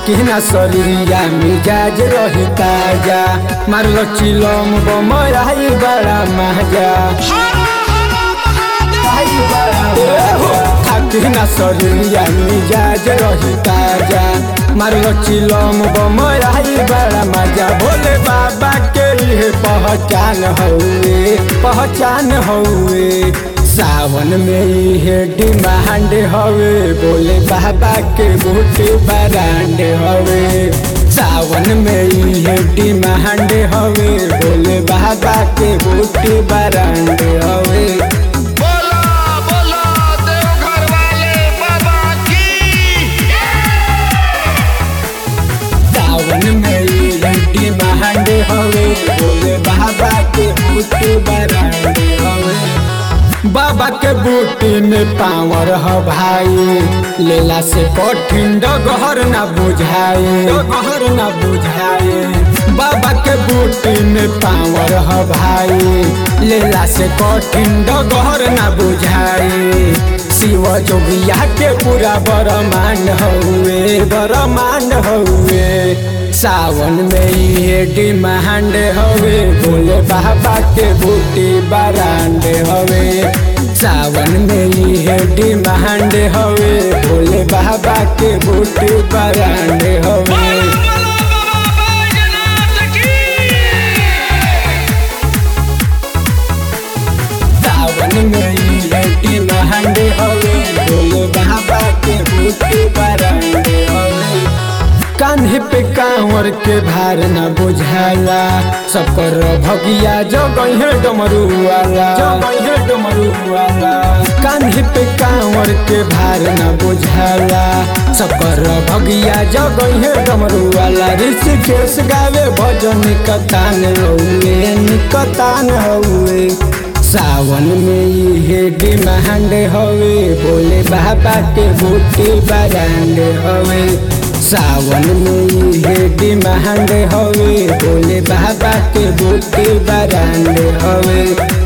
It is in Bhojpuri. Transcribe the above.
थाकी ना शरीरिया मिजाज रही ताजा मारलो चिलम बमराई बड़ा महजा थाकी ना शरीरिया मिजाज रही ताजा मारलो चिलम बमराई बड़ा मजा भोले बाबा के ये पहचान हउए पहचान हउए सावन में ये डिमांड हवे बोले बाबा के बूटे बरांड हवे सावन में ये डिमांड हवे बोले बाबा के बूटे बरांड हवे बोला बोला देवघर वाले बाबा की सावन में ये डिमांड हवे बोले बाबा के बूटे बरांड हवे बाबा के बूटी में पावर ह भाई लेला से कठिन डगहर ना बुझाए डगहर ना बुझाए बाबा के बूटी में पावर ह भाई लेला से कठिन डगहर ना बुझाए शिव जोगिया के पूरा बरमान हउए बरमान हउए सावन में ये डिमांड हवे बोले बाबा के बूटी बरांड हवे सावन में ये डिमांड हवे बोले बाबा के बूटी बरांड हवे सावन में ये डिमांड हवे बोले बाबा के बूटी बरांड हवे कान्हे पे कांवर के भार न बुझाला सबकर भगिया जगहे डमरू वाला जगहे डमरू वाला कान्हे पे कांवर के भार न बुझाला सबकर भगिया जगहे डमरू वाला ऋषिकेश गावे भजन कतान हउए निकतान हउए सावन में ये डिमांड हवे बोले बाबा के बूटी बरांड हवे सावन में ये डिमांड हवे बोले बाबा के बूटी बरांड हवे